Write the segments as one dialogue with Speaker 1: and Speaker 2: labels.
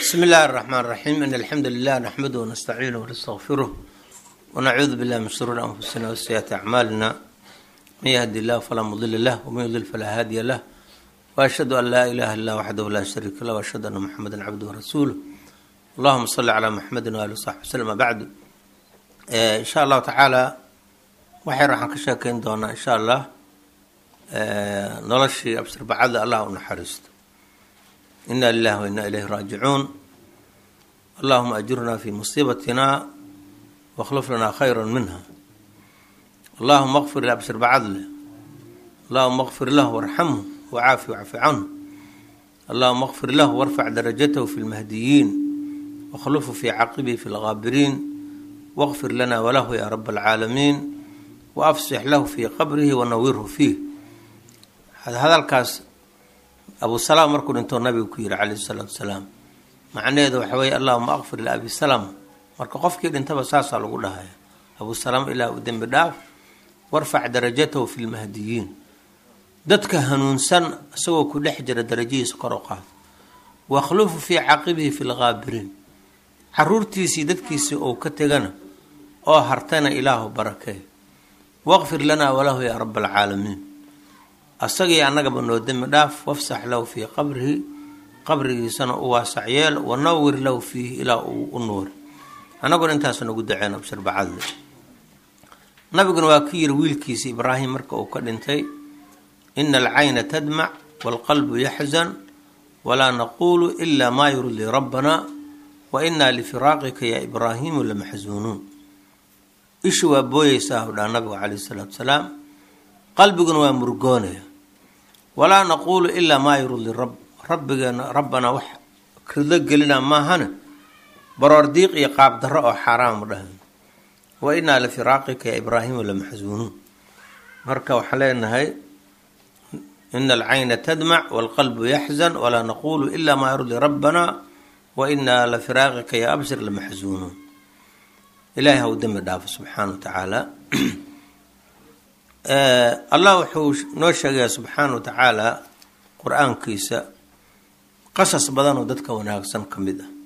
Speaker 1: بسم الله الرحمن الرحيم إن الحمد لله نحمده ونستعينه ونستغفره ونعوذ بالله من شرور أنفسنا وسيئات أعمالنا من يهدي الله فلا مضل له ومن يضلل فلا هادي له وأشهد أن لا إله إلا وحده لا شريك له وأشهد أن محمدا عبده ورسوله اللهم صل على محمد وآله وصحبه وسلم بعد إن شاء الله تعالى waxay waxaan ka sheekeyn doonaa insha allah noloshii absirbacada allah u naxariisto ina lilahi wa inaa ilayhi raajicuun allahuma ajurnaa fi musiibatina wakhluf lanaa khayra minha allahuma qfir absirbacadle allahuma qfir lahu warxamhu wacaafi wacfi canhu allahuma qfir lahu warfac darajatahu fi lmahdiyiin wakhlufu fi caqibihi fi lgaabiriin waqfir lana walahu ya rab alcaalamiin waafsix lahu fii qabrihi wanawirhu fiih hadalkaas abu salaam markuu dhintoo nabigu ku yihi calayhi salaatu wasalaam macnaheedu waxa weeye allahuma aqfir liabi salaam marka qofkii dhintaba saasaa lagu dhahaya abu salaam ilaah u dembi dhaaf warfac darajatahu fi lmahdiyiin dadka hanuunsan isagoo ku dhex jira darajihiisa kor u qaad wakhlufu fii caqibihi fi lgaabiriin caruurtiisii dadkiisii ou ka tegana oo hartana ilaahu barakee waqfir lanaa walahu yaa raba alcaalamiin asagii annagaba noo dembi dhaaf wafsax lahu fii qabrihi qabrigiisana u waasac yeel wanawir lahu fiihi ilaa uu u nuuri annaguna intaas nagu daceen abshir bacadle nabiguna waa ku yiri wiilkiisa ibraahim marka uu ka dhintay ina alcayna tadmac waalqalbu yaxzan walaa naquulu ila maa yurdii rabbana wa inaa lifiraaqika yaa ibraahiimu lamaxsuunuun ishu waa booyeysaa hudhaa nabigu calayhi salaatu wasalaam qalbiguna waa murgoonaya walaa naquulu ilaa maa yurdi rab rabbigeena rabbanaa wax rido gelina maahane baroor diiq iyo qaab darro oo xaaraamu dhahan wa inaa lifiraaqika ya ibraahiimu lamaxsuunuun marka waxaan leenahay ina alcayna tadmac waalqalbu yaxzan walaa naquulu ilaa maa yurdi rabbanaa wa inaa lifiraaqika ya abshir lamaxsuunuun ilaahay hau dembi dhaafo subxaana wa tacaala allah wuxuu noo sheegayaa subxaana wa tacaala qur-aankiisa qasas badan oo dadka wanaagsan ka mid ah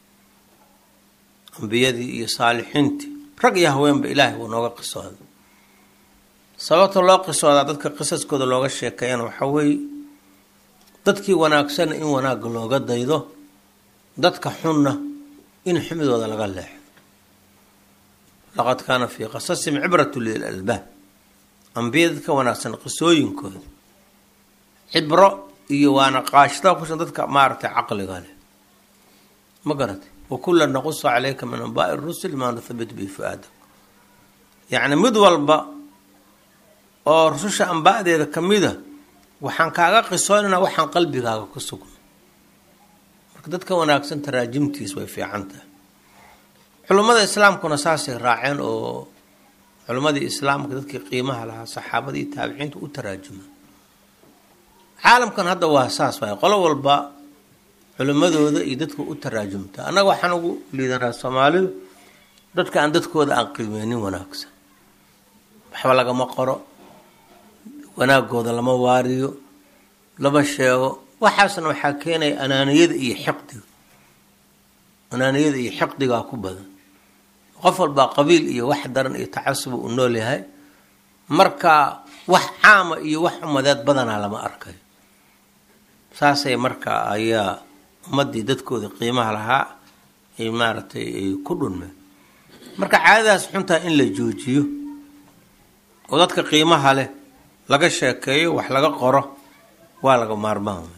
Speaker 1: ambiyadii iyo saalixiintii rag iyo haweenba ilaahay wuu nooga qisooda sababta loo qisoodaa dadka qisaskooda looga sheekeeyana waxaa weeye dadkii wanaagsana in wanaagga looga daydo dadka xunna in xumidooda laga leexo laqad kaana fii qasasihim cibratu lilalbaab ambiya dadka wanaagsan qisooyinkooda cibro iyo waana qaashida kusan dadka maaragtay caqliga leh ma garatay wakula naqusu calayka min anbaai rusul maa nuthabit bihi fu-aadak yacni mid walba oo rususha ambaadeeda kamida waxaan kaaga qisoonaynaa waxaan qalbigaaga ku sugna marka dadka wanaagsan taraajimtiis way fiican tahay culummada islaamkuna saasay raaceen oo culimmadii islaamka dadkii qiimaha lahaa saxaabadii taabiciinta u taraajuma caalamkan hadda waa saas waay qolo walba culimmadooda iyo dadka u taraajumta annaga waxaan ugu liidanaa soomaalidu dadka aan dadkooda aan qiimeynin wanaagsan waxba lagama qoro wanaagooda lama waariyo lama sheego waxaasna waxaa keenaya anaaniyada iyo xiqdiga anaaniyada iyo xiqdigaa ku badan qof walbaa qabiil iyo wax daran iyo tacasuba uu nool yahay marka wax caama iyo wax umadeed badanaa lama arkayo saasay marka ayaa ummadii dadkooda qiimaha lahaa ay maaragtay ay ku dhunmeen marka caadadaas xuntaa in la joojiyo oo dadka qiimaha leh laga sheekeeyo wax laga qoro waa laga maarmaan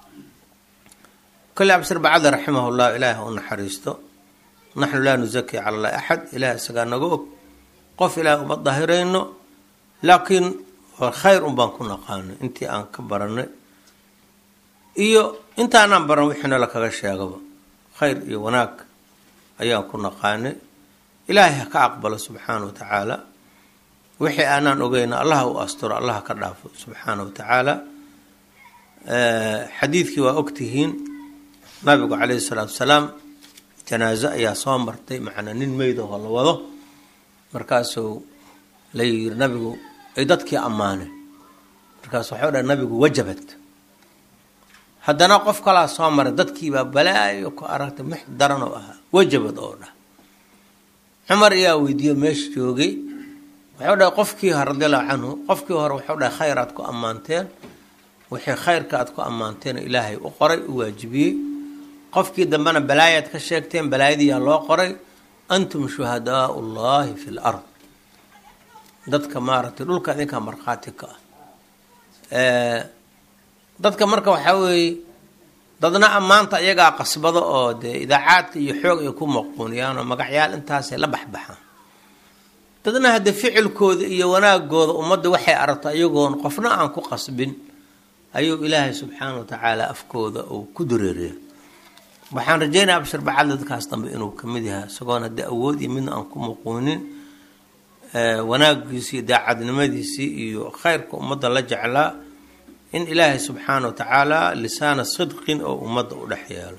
Speaker 1: kole absir bacada raximah llah ilaahi u naxariisto naxnu laa nusaki cala allahi axad ilaah isagaa naga og qof ilaah uma dahirayno laakiin khayr un baan ku naqaanay intii aan ka baranay iyo intaanaan baran wixiina lakaga sheegaba khayr iyo wanaag ayaan ku naqaanay ilaahay ha ka aqbalo subxaana wa tacaala wixii aanaan ogeyna allaha u asturo allaha ka dhaafo subxaana wa tacaala xadiidkii waa ogtihiin nabigu calayhi salaatu wasalaam janaaso ayaa soo martay macnaa nin meydahoo la wado markaasuu la yiri nabigu ay dadkii ammaaneen markaas waxau dhaha nabigu wajabad haddana qof kalaa soo maray dadkiibaa balaayo ku aragtay mix daran oo ahaa wajabad oo dhah cumar ayaa weydiiyo meesha joogay wuxuu dhahay qofkii hore radiallahu canhu qofkii hore wuxuu dhahay khayr aad ku ammaanteen wixii khayrka aad ku ammaanteen ilaahay u qoray u waajibiyey qofkii dambena balaayaad ka sheegteen balaayadiyaa loo qoray antum shuhadaau llahi fi l ard dadka maaragtay dhulka idinkaa markhaati ka ah dadka marka waxaa weeye dadna ammaanta iyagaa qasbada oo dee idaacaadka iyo xoog ay ku maquuniyaan oo magacyaal intaasay la baxbaxaan dadna haddee ficilkooda iyo wanaagooda ummadda waxay aragto iyagoon qofna aan ku qasbin ayuu ilaahay subxaana wa tacaala afkooda uu ku dureeriya waxaan rajeynaya abshir bacad dadkaas dambe inuu kamid yahay isagoon haddii awood iyo midna aan ku muquunin wanaagiisii iyo daacadnimadiisii iyo khayrka ummadda la jeclaa in ilaahay subxaana wa tacaala lisaana sidqin oo ummadda u dhex yeelo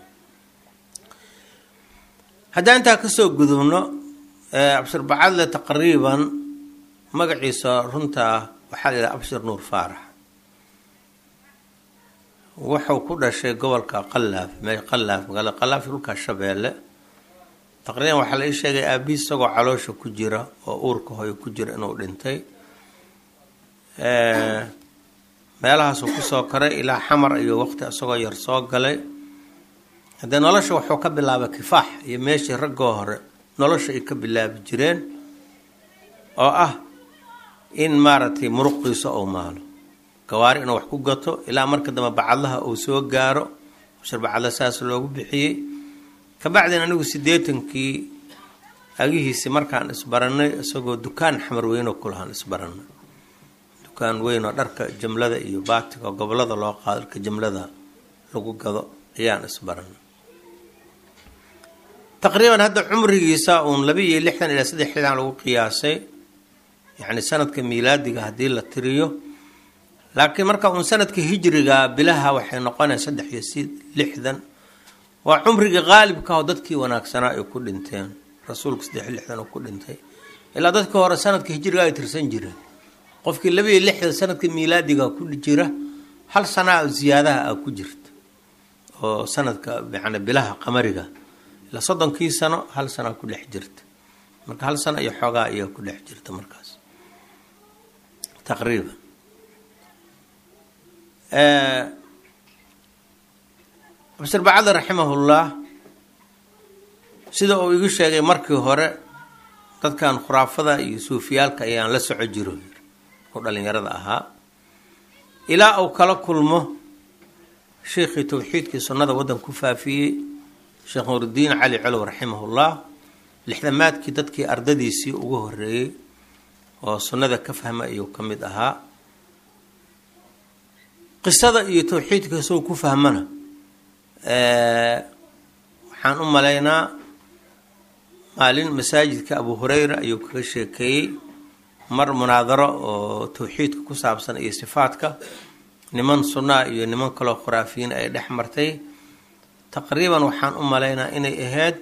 Speaker 1: haddaan intaa kasoo gudubno abshir bacadle taqriiban magaciisa runtaa waxaa la yidhaha abshir nuur faarax wuxuu ku dhashay gobolka qalaaf me qalaaf magaalada qalaaf dhulka shabeelle taqriiban waxaa la ii sheegay aabihi isagoo caloosha ku jira oo uurka hoyo ku jira inuu dhintay meelahaasuu kusoo koray ilaa xamar iyo waqti isagoo yar soo galay haddee nolosha wuxuu ka bilaabay kifaax iyo meeshii raggoo hore nolosha ay ka bilaabi jireen oo ah in maaragtay muruqiisa uu maalo gawaari inuu wax ku gato ilaa marka dambe bacadlaha uu soo gaaro bashir bacadla saas loogu bixiyey kabacdin anigu siddeetankii agihiisi markaan isbaranay isagoo dukaan xamar weynoo kulahaan isbaranay dukaan weyn oo dharka jamlada iyo baatiga oo gobolada loo qaado dharka jamlada lagu gado ayaan isbaranay taqriiban hadda cumrigiisa uun laba iyo lixdan ilaa saddex xildan lagu qiyaasay yacni sanadka miilaadiga haddii la tiriyo laakiin marka uun sanadka hijriga bilaha waxay noqonaya saddex iyo si lixdan waa cumriga qaalibka oo dadkii wanaagsanaa ay ku dhinteen rasuulka saddex iyo lixdan oo ku dhintay ilaa dadkii hore sanadka hijriga ay tirsan jireen qofkii laba iyo lixdan sanadka miilaadiga ku jira hal sanaa ziyaadaha a ku jirta oo sanadka yani bilaha qamariga ilaa soddonkii sano hal sanaa ku dhex jirta marka hal sano iyo xoogaa ayaa ku dhex jirta markaas taqriiban abshir bacadli raximahullah sida uu igu sheegay markii hore dadkan khuraafada iyo suufiyaalka ayaan la soco jiro oo dhalinyarada ahaa ilaa uu kala kulmo sheikhii towxiidkii sunnada waddan ku faafiyey sheekh nuuridiin cali colow raximahullah lixdamaadkii dadkii ardadiisii ugu horeeyey oo sunnada ka fahma ayuu ka mid ahaa qisada iyo towxiidka isagoo ku fahmana waxaan u malaynaa maalin masaajidka abu hureyra ayuu kaga sheekeeyey mar munaadaro oo towxiidka ku saabsan iyo sifaadka niman sunnaa iyo niman kaloo khuraafiyiin ay dhex martay taqriiban waxaan u malaynaa inay ahayd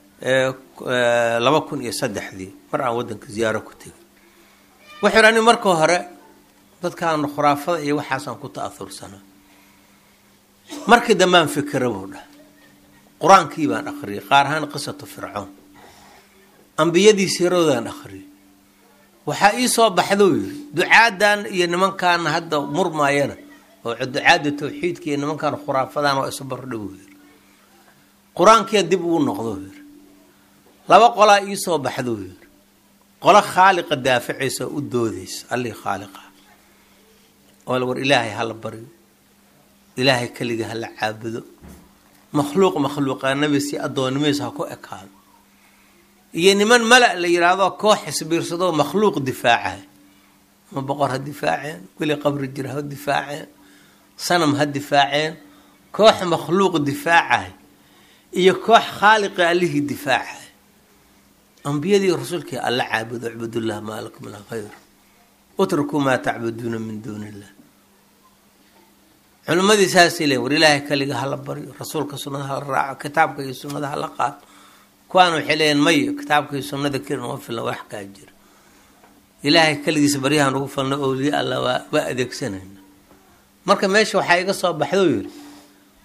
Speaker 1: laba kun iyo saddexdii mar aan waddanka ziyaaro ku tegay wuxuu ani marka hore dadkaan khuraafada iyo waxaasaan ku ta-aursanaa markii dambaan fikira buu dhah qur-aankii baan akhriyay qaar ahaan qisatu fircoon ambiyadii siiradoodaan akhriyay waxaa ii soo baxdou yiri ducaadan iyo nimankaan hadda murmaayana oo ducaada tawxiidka iyo nimankaan khuraafadan waa isu bardhow yiri qur-aankiia dib ugu noqdo yiri laba qolaa ii soo baxdou yiri qolo khaaliqa daaficaysa oo u doodaysa allii khaaliqa oo war ilaahay hala baryo ilaahay keliga hala caabudo makhluuq makhluuqaanabi si addoonnimadiisa ha ku ekaado iyo niman mala la yidhaahdo koox isbiirsadoo makhluuq difaacay ma boqor ha difaaceen weli qabri jira ha difaaceen sanam ha difaaceen koox makhluuq difaacay iyo koox khaaliqi allihii difaacay ambiyadii rasuulkii alla caabudo icbudullah maa lakum min khayr utrukuu maa tacbuduuna min duuni illah culimmadii saasay leeyin war ilaahay kaliga hala baryo rasuulka sunnada hala raaco kitaabka iyo sunnada hala qaato kuwaan waxay leeyiin mayo kitaabka iyo sunnada kelin uma filna wax kaa jira ilaahay keligiisa baryahan ugu falno owliye alla waa waa adeegsanayna marka meesha waxaa iga soo baxdou yiri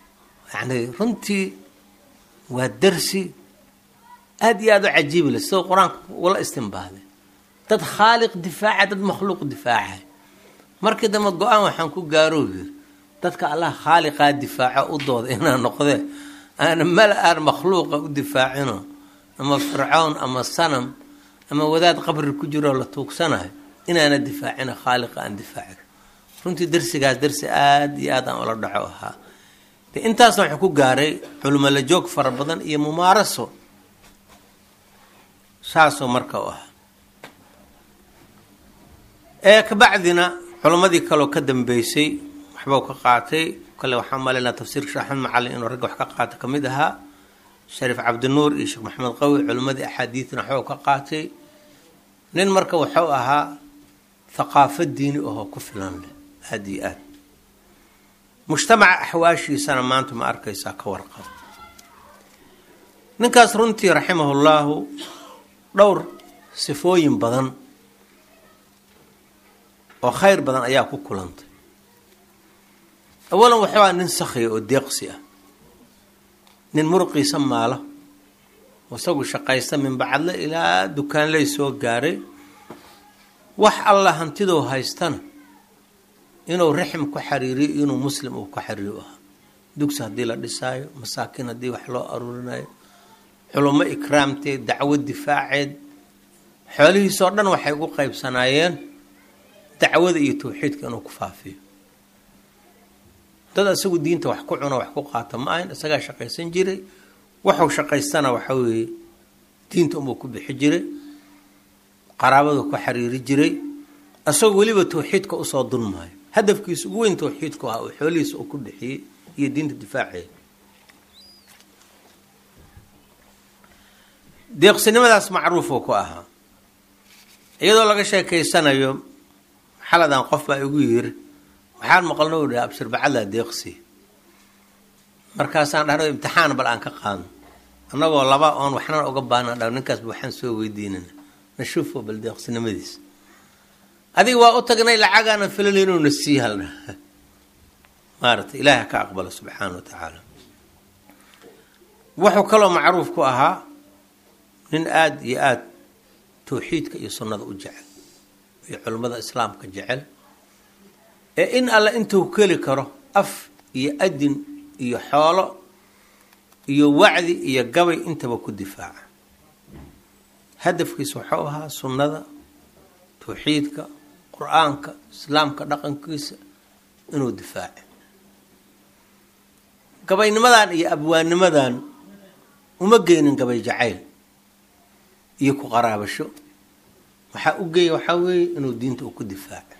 Speaker 1: yani runtii waa darsi aada iyo aada u cajiib le sidoo qur-aanka ula istinbaaday dad khaaliq difaaca dad makhluuq difaaca markii dambe go-aan waxaan ku gaaroo yiri dadka allah khaaliqaa difaaco u dooda inaa noqdee aana mala aan makhluuqa u difaacino ama fircown ama sanam ama wadaad qabri ku jiroo la tuugsanayo inaana difaacina khaaliqa aan difaaci runtii darsigaas darsi aada iyo aad aan ula dhaco ahaa de intaasna waxuu ku gaaray culimo la joog fara badan iyo mumaaraso saasoo marka u ahaa ee kabacdina culimmadii kaleo ka dambeysay waxbau ka qaatay kale waxaan malaynaa tafsiirka sheekh axmed macalin inuu ragga wax ka qaato ka mid ahaa shariif cabdinuur iyo sheekh maxamed qawi culimmadii axaadiidna waxbau ka qaatay nin marka waxuu ahaa thaqaafo diini ahoo ku filan leh aada iyo aad mujtamaca axwaashiisana maanta ma arkaysaa ka warqab ninkaas runtii raximahullaahu dhowr sifooyin badan oo khayr badan ayaa ku kulantay awalan waxuu aha nin sakhiya oo deeqsi ah nin muruqiisa maalo isagu shaqaysta min bacadle ilaa dukaanley soo gaaray wax alla hantidou haystana inuu raxim ku xariiriyo inuu muslim uu ku xariiriyo ahaa dugsi haddii la dhisaayo masaakiin haddii wax loo aruurinayo culummo ikraamteed dacwo difaaceed xoolihiisoo dhan waxay ugu qaybsanaayeen dacwada iyo tawxiidka inuu ku faafiyo dad isagu diinta wax ku cuno wax ku qaata ma ahayn isagaa shaqaysan jiray waxuu shaqaystana waxa weeye diinta unbuu ku bixi jiray qaraabadu ku xiriiri jiray isagoo weliba tawxiidka usoo dulmaayo hadafkiisa ugu weyn tawxiidku ahaa oo xoolihiisa uu ku bixiyey iyo diinta difaaceeda deeqsinimadaas macruufuu ku ahaa iyadoo laga sheekeysanayo xaladan qof baa igu yiri waxaan maqalno u dhaha abshir bacadlaa deeqsi markaasaan dhahno imtixaan bal aan ka qaadno annagoo laba oon waxnana uga baahna dha ninkaasba waxaan soo weydiinana nashuufo bal deeqsinimadiisa adiga waa u tagnay lacagaana filan inuuna sii halna maarata ilaaha ka aqbalo subxaana wa tacaala wuxuu kaloo macruuf ku ahaa nin aada iyo aada tawxiidka iyo sunnada u jecel iyo culimmada islaamka jecel ee in alle intuu keli karo af iyo adin iyo xoolo iyo wacdi iyo gabay intaba ku difaaca hadafkiisa waxuu ahaa sunnada tawxiidka qur-aanka islaamka dhaqankiisa inuu difaaco gabaynimadan iyo abwaanimadan uma geynin gabay jacayl iyo ku qaraabasho waxaa u geeya waxaa weeye inuu diinta uu ku difaaco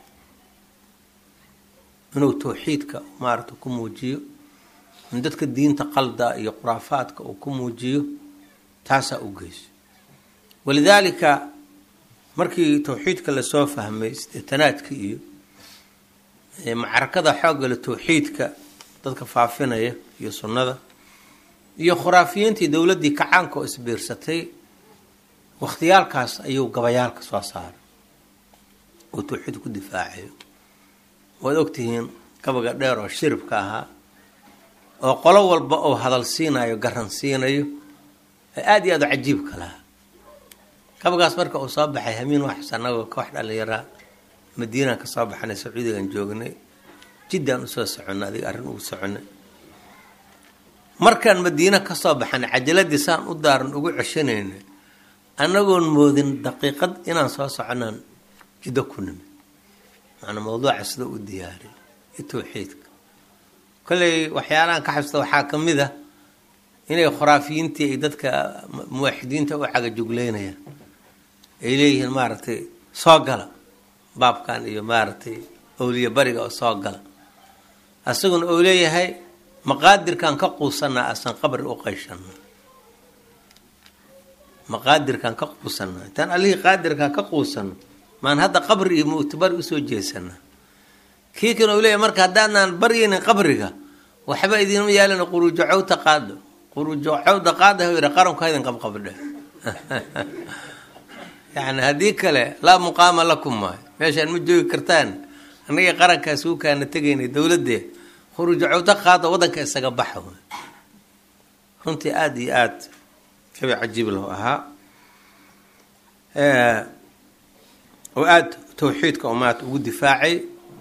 Speaker 1: inuu tawxiidka maarata ku muujiyo in dadka diinta qalda iyo khuraafaadka uu ku muujiyo taasaa u geyso walidaalika markii tawxiidka lasoo fahmay sideetanaadka iyo macrakada xooggale tawxiidka dadka faafinaya iyo sunnada iyo khuraafiyiintii dowladdii kacaanka oo isbiirsatay wakhtiyaalkaas ayuu gabayaalka soo saaray oo tawxiid ku difaacayo waad ogtihiin gabaga dheer oo shiribka ahaa oo qolo walba oo hadal siinayo garan siinayo aada iyo aad u cajiibka lahaa gabagaas marka uu soo baxay hamiin wax anagoo ka wax dhalinyaraa madiinaan ka soo baxnay sacuudigan joognay jiddaan usoo soconnay adiga arrin ugu soconay markaan madiina kasoo baxnay cajaladii saan u daaran ugu ceshanayna annagoon moodin daqiiqad inaan soo soconaan jiddo ku nimid macanaa mawduuca sida u diyaariy iyo tawxiidka kolley waxyaalahan ka xabsta waxaa ka mid ah inay khuraafiyiintii ay dadka muwaaxidiinta u cagajugleynayaan ay leeyihiin maaragtay soo gala baabkan iyo maaragtay owliya bariga oo soo gala asaguna ou leeyahay maqaadirkan ka quusanaa asan qabri u qayshana maqaadirkan ka quusanaa intaan allihii qaadirkan ka quusano maan hadda qabri iyo mu'tibari usoo jeesanaa kii kan ou leeyahay marka haddaanaan baryaynin qabriga waxba idinma yaalana quruujocowta qaado quruujocowda qaada yidha qaranku haydin qabqabdhe yani haddii kale laa muqaama lakum maayo meeshaan ma joogi kartaan annagii qarankaas uu kaana tegaynay dowladee khuruuja cawdo qaada waddanka isaga baxa wey runtii aada iyo aada kabi cajiib lahu ahaa oo aada tawxiidka umaad ugu difaacay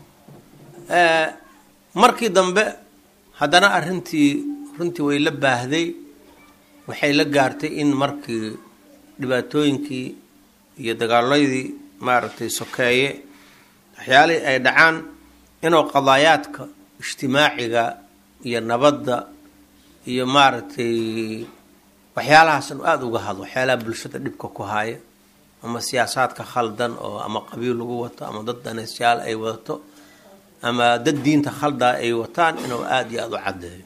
Speaker 1: markii dambe haddana arrintii runtii way la baahday waxay la gaartay in markii dhibaatooyinkii iyo dagaaladii maaragtay sokeeye waxyaalihii ay dhacaan inuu qadaayaadka ijtimaaciga iyo nabadda iyo maaragtay waxyaalahaasnu aada uga hadlo waxyaalaha bulshada dhibka ku haaya ama siyaasaadka khaldan oo ama qabiil lagu wato ama dad daneysyaal ay wadato ama dad diinta khaldaa ay wataan inuu aada iyo aada u caddeeyo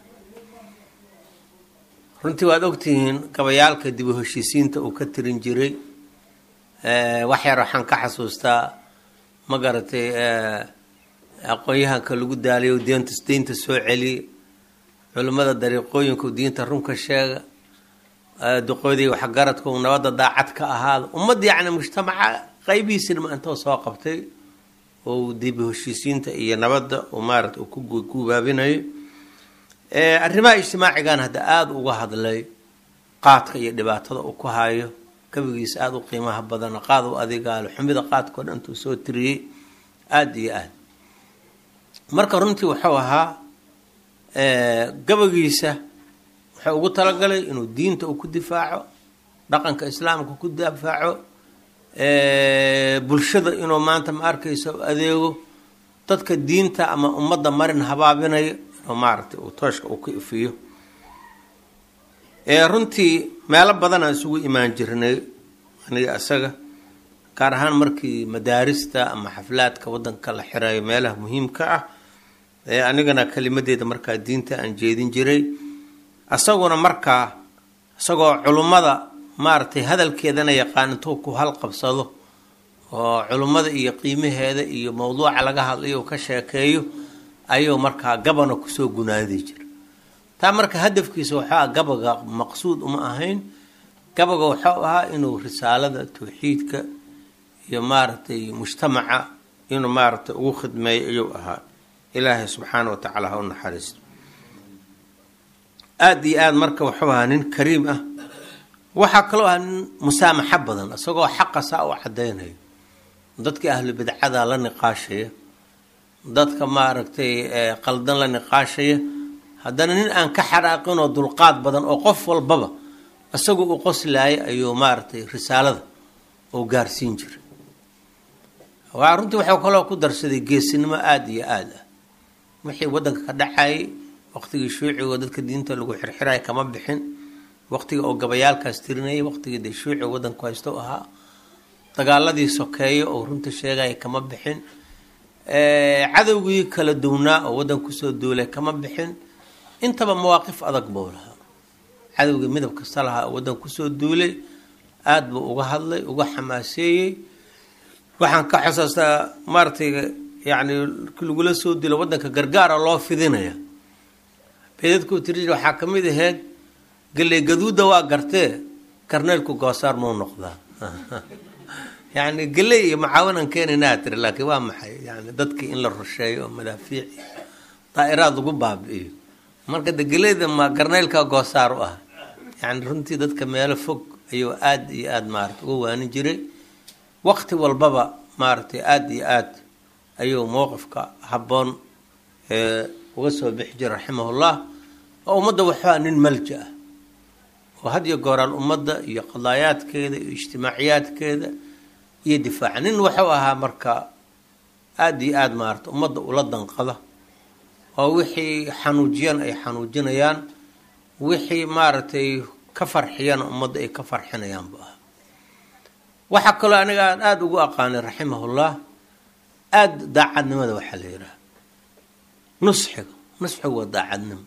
Speaker 1: runtii waad ogtihiin gabayaalka dib u heshiisiinta uu ka tirin jiray wax yar waxaan ka xasuustaa ma garatay aqoon-yahanka lagu daaliyo deenta deynta soo celiye culimmada dariiqooyinku diinta runka sheega duqoodii waxgaradku nabadda daacad ka ahaada ummad yacni mujtamaca qaybihiisina intoo soo qabtay oo dib heshiisiinta iyo nabadda uu maarata uu ku gubaabinayo arrimaha ijtimaacigan hadda aada uga hadlay qaadka iyo dhibaatada uu ku hayo gabigiisa aada u qiimaha badan qaad u adigaalo xumida qaadkao dhan intuu soo tiriyey aada iyo aada marka runtii wuxuu ahaa gabagiisa wuxuu ugu talagalay inuu diinta uu ku difaaco dhaqanka islaamka ku difaaco bulshada inuu maanta ma arkaysa u adeego dadka diinta ama ummadda marin habaabinayo inuu maaragtay uu tooshka uu ka ifiyo runtii meelo badanaan isugu imaan jirnay aniga isaga gaar ahaan markii madaarista ama xaflaadka waddanka la xirayo meelaha muhiimka ah anigana kelimadeeda markaa diinta aan jeedin jiray isaguna markaa isagoo culummada maaragtay hadalkeedana yaqaan intuu ku halqabsado oo culummada iyo qiimaheeda iyo mawduuca laga hadlayo ka sheekeeyo ayuu markaa gabana kusoo gunaadi jira taa marka hadafkiisa wuxuu aha gabaga maqsuud uma ahayn gabaga wuxuu ahaa inuu risaalada tawxiidka iyo maaragtay mujtamaca inuu maaragtay ugu khidmeeyo ayuu ahaa ilaahay subxaana wa tacaala ha u naxariisto aada iyo aada marka wuxuu ahaa nin kariim ah waxaa kaloo ahaa nin musaamaxo badan isagoo xaqa saa u cadaynayo dadka ahlu bidcada la niqaashaya dadka maaragtay qaldan la niqaashaya haddana nin aan ka xaraaqinoo dulqaad badan oo qof walbaba isagu u qoslaaya ayuu maaragtay risaalada oo gaarsiin jiray waa runtii waxuu kaloo ku darsaday geesinimo aada iyo aada ah wixii waddanka ka dhacayay waqtigii shuucigo dadka diinta lagu xirxiraya kama bixin waqtiga oo gabayaalkaas tirinayay waqtigii dee shuuciga waddanku haysto u ahaa dagaaladii sokeeyo oo runta sheegaya kama bixin cadowgii kala duwnaa oo waddan kusoo duulay kama bixin intaba mawaaqif adag buu lahaa cadowgii midab kasta lahaa oo waddan kusoo duulay aada buu uga hadlay uga xamaaseeyey waxaan ka xusuustaa maaratay yani lagula soo dilo waddanka gargaara loo fidinaya beedadkuu tiri waxaa ka mid ahayd galley gaduudda waa gartee karneelku goosaar mau noqdaa yani galley iyo macaawinan keenaynaa tiri laakiin waa maxay yani dadkii in la rusheeyo oo madaafiic daa'iraad lagu baabi'iyo marka de geleyda ma garneylka goosaar u ah yani runtii dadka meelo fog ayuu aada iyo aada maarata uga waanin jiray waqti walbaba maaragtay aada iyo aad ayuu mowqifka habboon uga soo bixi jiray raximahullah oo ummadda waxaa nin malja ah oo had iyo gooraan ummadda iyo qadaayaadkeeda iyo ijtimaaciyaadkeeda iyo difaaca nin wuxuu ahaa marka aada iyo aada maarata ummadda ula danqada oo wixii xanuujiyana ay xanuujinayaan wixii maaragtay ka farxiyana ummadda ay ka farxinayaan bu ahaa waxaa kaloo aniga aan aada ugu aqaanay raximahullah aada daacadnimada waxaa la yidhaha nusxiga nusxigu waa daacadnimo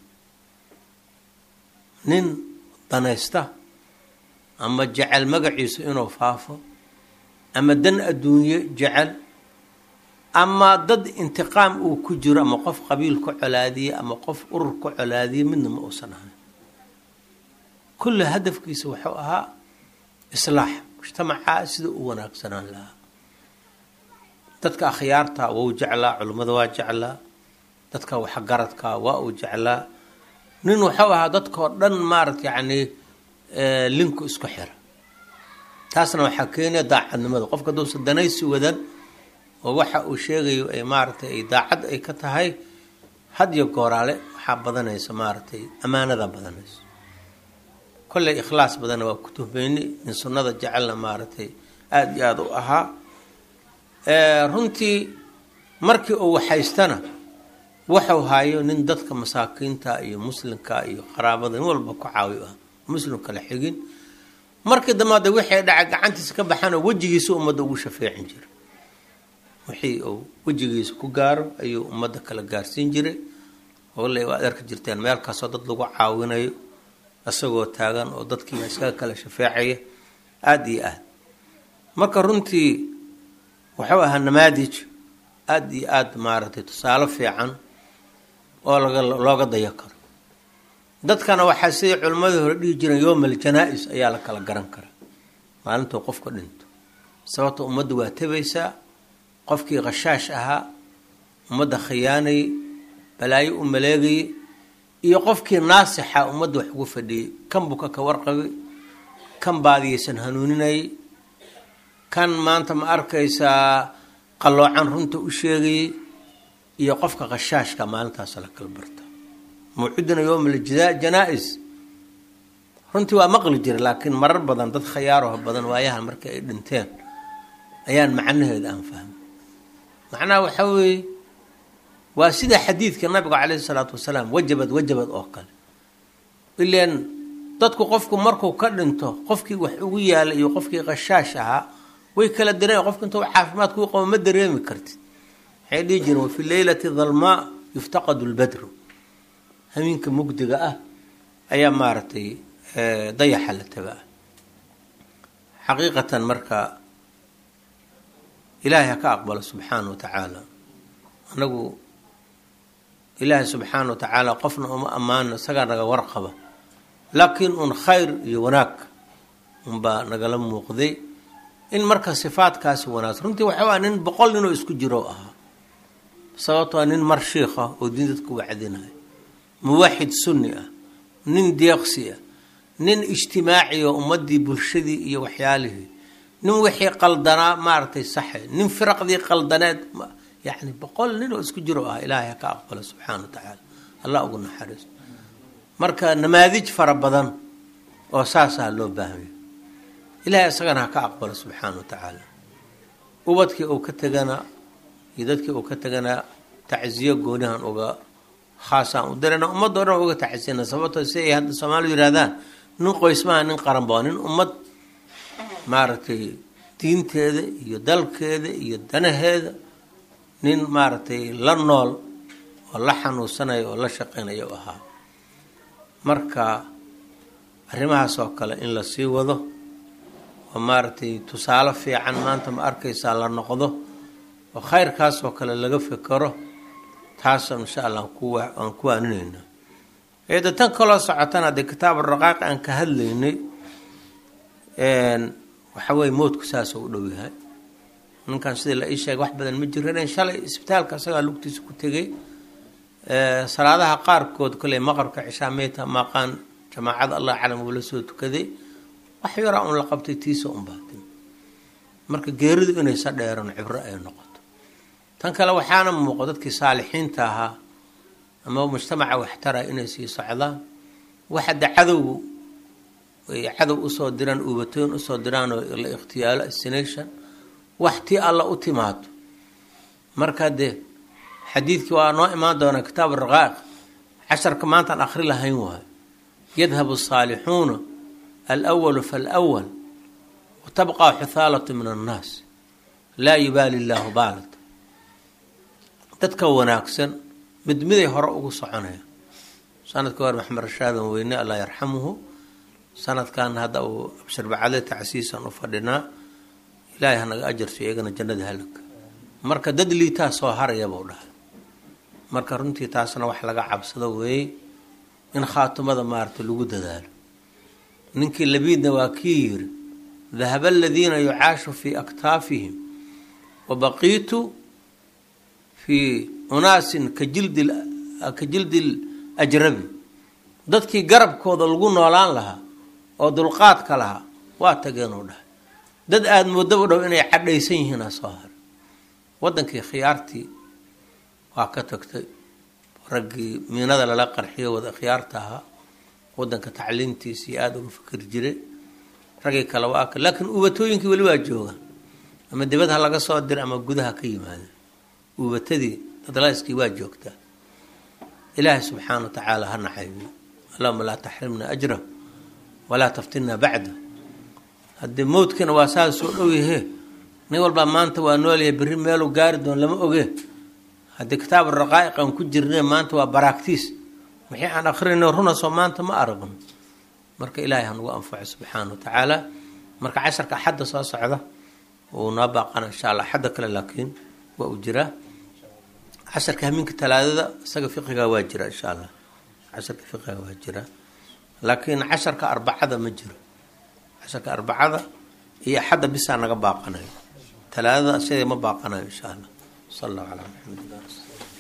Speaker 1: nin danaysta ama jecel magaciisu inuu faafo ama dan adduunye jecel ama dad intiqaam uu ku jiro ama qof qabiil ka colaadiye ama qof urur ka colaadiye midna ma uusan ahayn kulle hadafkiisa wuxuu ahaa islaax mujtamacaa sida u wanaagsanaan lahaa dadka akhyaarta wou jeclaa culimmada waa jeclaa dadka waxgaradka waa uu jeclaa nin wuxuu ahaa dadkao dhan maarata yacni linku isku xira taasna waxaa keenaya daacadnimada qofka haduusa danaysi wadan oo waxa uu sheegayo ay maaratay ay daacad ay ka tahay had iyo gooraale waxaa badanaysa maaratay ammaanada badanaysa kolley ikhlaas badanna waa ku tuhmeyni nin sunnada jecelna maaratay aada iyo aada u ahaa runtii markii uu waxaystana waxau haayo nin dadka masaakiinta iyo muslimka iyo qaraabada nin walba ku caawi ah muslim kala xigin markii dambe de wixii dhaca gacantiisa ka baxana wejigiisa ummadda ugu shafeecin jiray wixii uu wejigiisa ku gaaro ayuu ummadda kala gaarsiin jiray ole waad arki jirteen meel kastoo dad lagu caawinayo isagoo taagan oo dadkiiba iskaga kala shafeecaya aada iyo aad marka runtii wuxuu ahaa namaadij aada iyo aada maaragtay tusaale fiican oo laga looga dayo karo dadkana waxaa siday culimmadii hore dhihi jireen yowmal janaa-is ayaa la kala garan karaa maalintuu qofka dhinto sababta ummadda waa tabaysaa qofkii khashaash ahaa ummadda khiyaanayay balaayo u maleegayay iyo qofkii naasixa ummadda wax ugu fadhiyey kan buka ka warqabay kan baadiyaysan hanuuninayay kan maanta ma arkaysaa qalloocan runta u sheegayay iyo qofka khashaashka maalintaas la kala barta mawciduna yowmal janaa-is runtii waa maqli jira laakiin marar badan dad khayaaroha badan waayahan markii ay dhinteen ayaan macnaheeda aan fahmay macnaha waxaa weeye waa sida xadiidka nabiga caleyhi salaatu wasalaam wajabad wajabad oo kale ileen dadku qofku markuu ka dhinto qofkii wax ugu yaala iyo qofkii khashaash ahaa way kala dareen qofka intuu caafimaad kuu qabo ma dareemi kartid waxay dhihi jireen wafi leylati dalmaa yuftaqadu lbadru hamiinka mugdiga ah ayaa maaragtay dayaxa la tagaa xaqiiqatan marka ilaahay ha ka aqbalo subxaana wa tacaala anagu ilaahay subxaana wa tacaala qofna uma ammaano isagaa naga warqaba laakiin un khayr iyo wanaag unbaa nagala muuqday in marka sifaadkaasi wanaagsan runtii waxaa nin boqol ninoo isku jiro ahaa sababtoo nin mar shiikha oo diin dadku wacdinayo muwaxid sunni ah nin deeqsi ah nin ijtimaaci oo ummadii bulshadii iyo waxyaalihii nin wixii qaldanaa maaragtay saxe nin firaqdii qaldaneed yani boqol nin oo isku jiro ah ilaahay ha ka aqbalo subxaana wa tacaala allah ugu naxariiso marka namaadij fara badan oo saasaa loo baahanya ilaahay isagana ha ka aqbalo subxaana wa tacaala ubadkii uu ka tegana iyo dadkii uu ka tegana tacsiyo goonihan uga khaasaan u dirana ummadoo dhan uga tacsiyana sababtoo si ay hadda soomaalidu yidhahdaan nin qoysmaha nin qaranba nin ummad maaragtay diinteeda iyo dalkeeda iyo danaheeda nin maaragtay la nool oo la xanuunsanaya oo la shaqeynaya u ahaa marka arrimahaas oo kale in la sii wado oo maaragtay tusaale fiican maanta ma arkaysaa la noqdo oo khayrkaas oo kale laga fekero taasoo insha allah aan ku waaninayna eeda tan kaloo socotana dee kitaab raqaaq aan ka hadlaynay waxa weye moodku saasoo u dhow yahay ninkan sidii la ii sheegay wax badan ma jiran shalay isbitaalka isagaa lugtiisa ku tegay salaadaha qaarkood koley maqrabka cishaa meyta maqaan jamaacada allah calam uu la soo tukaday wax yaraa un la qabtay tiisa un baatin marka geeridu inaysa dheeran cibro ay noqoto tan kale waxaana muuqo dadkii saalixiinta ahaa ama mujtamaca waxtara inay sii socdaan waxada cadowgu ay cadow usoo diraan uubatoyn usoo diraan oo la ikhtiyaalo assination wax tii alla u timaado marka dee xadiidkii waa noo imaan doonaa kitaab raqaaq casharka maantaan akhri lahayn waayo yadhabu asaalixuuna alwalu falwal watabqaa xuthaalatu min annaas laa yubaali illaahu baalat dadka wanaagsan mid miday hore ugu soconaya sanadkii hore maxamed rashaadan weyne allah yarxamuhu sanadkan hadda uu absharbacade tacsiisan u fadhinaa ilaahay hanaga ajarso iyagana jannada halagka marka dad liitaa soo haraya buu dhahay marka runtii taasna wax laga cabsado weeye in khaatumada maarata lagu dadaalo ninkii labiidna waa kii yiri dahaba aladiina yucaashu fii aktaafihim wa baqiitu fii unaasin ka jildi ka jildil ajrabi dadkii garabkooda lagu noolaan lahaa oo dulqaadka lahaa waa tageenuu dhahay dad aada moodaba dhow inay cadhaysan yihiina soo haray wadankii khiyaartii waa ka tagtay raggii miinada lala qarxiyo wada khiyaarta ahaa wadanka tacliintiisii aada uga fikir jiray raggii kale waa ka laakiin uubatooyinkii weli waa joogaan ama dibad ha laga soo dira ama gudaha ka yimaada uubatadii dadlayskii waa joogtaa ilaahay subxaana wa tacaala ha naxaybiyo allahuma laa taxrimna ajra walaa taftinna bacda haddii mowdkiina waa saa soo dhow yahe nin walbaa maanta waa noolyahay berri meeluu gaari doon lama oge haddii kitaab raqaa'iqan ku jirne maanta waa baraagtiis wixii aan akrinayno runasoo maanta ma aragno marka ilaahay hanugu anfaco subxaana wa tacaala marka casharka axadda soo socda uu noo baaqana insha allah axadda kale laakiin waa uu jiraa casharka hamiinka talaadada isaga fiqiga waa jira insha allah casharka fiqiga waa jira laakiin casharka arbacada ma jiro casharka arbacada iyo axadda bisaa naga baaqanayo talaadada sidee ma baaqanayo insha allah sal allahu calaa maxamed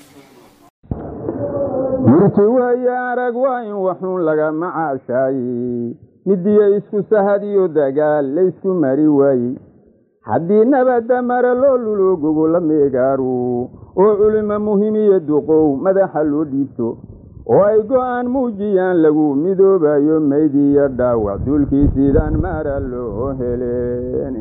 Speaker 2: murti weeye arag waa in waxuun laga macaashaaye midiya isku sahad iyo dagaal laysku mari waaye haddii nabadda mara loo lulo gogola meegaaru oo culimo muhimiyo duqow madaxa loo dhiibto oo ay go'aan muujiyaan lagu midoobayo maydiyo dhaawac duulkii sidaan mara loo heleen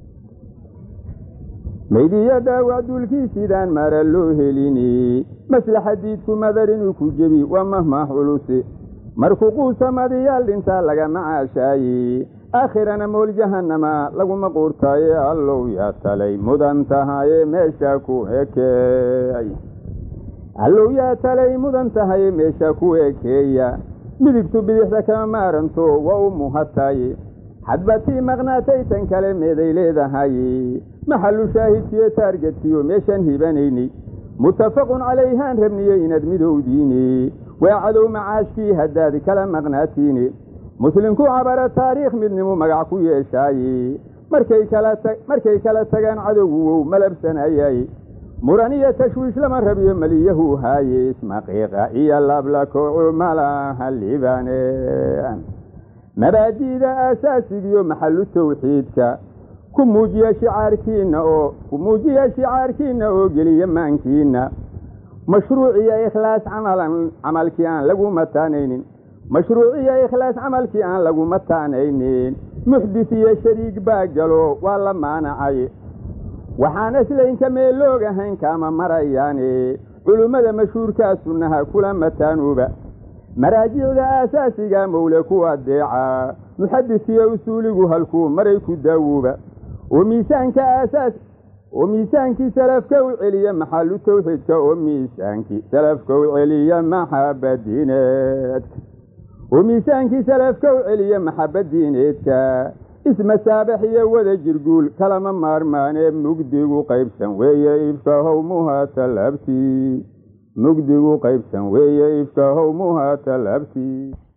Speaker 2: maydiyo dhaawac duulkii sidaan mara loo helini maslaxa diidku madar inuu ku jebi waa mahmaah culuse markuu quusamadiyaal dhintaa laga macaashaaye aakhirana mool jahanama laguma quurtaaye allow yaa talay mudan tahaye meesha ku ekeey allow yaa talay mudan tahaye meesha ku ekeeya midigtu bidixda kama maaranto waa u muhataaye hadba tii maqnaatay tan kale meeday leedahaye maxalu shaahidkiyo taargetkiyo meeshaan hibanayni muttafaqun calayhaan rabniye inaad midowdiine waa cadow macaashkii haddaad kala maqnaatiine muslimku cabara taariikh midnimu magac ku yeeshaaye markay kala tagaan cadowgu wow malabsanayay muran iyo tashwiish lama rabiyo maliyahu haaye ismaqiiqa iyo lablakoocu malaha libane mabaadi'da aasaasigiyo maxalu tawxiidka ku muujiya shicaarkiina oo ku muujiya shicaarkiina oo geliya maankiina mashruuciyo ikhlaas camalan camalkii aan lagu mataanaynin mashruuciyo ikhlaas camalkii aan lagu mataanaynin muxdis iyo shariig baa galo waa la maanacay waxaan islaynka meeloog ahayn kaama marayaane culummada mashhuurkaa sunnaha kula mataanuuba maraajicda aasaasiga mowle ku adeeca muxadisiyo usuuligu halkuu maray ku daawuuba oo miisaanka aasaas oo miisaankii salafka u celiya maxalu tawxiidka oo miisaankii salafka u celiya maxabadiineedka oo miisaankii salafka u celiya maxabadiineedka ismasaabax iyo wada jirguul kalama maarmaanee mugdigu qaybsan weeye ifka howmuha talabtii mugdigu qaybsan weeye ifka howmuha talabtii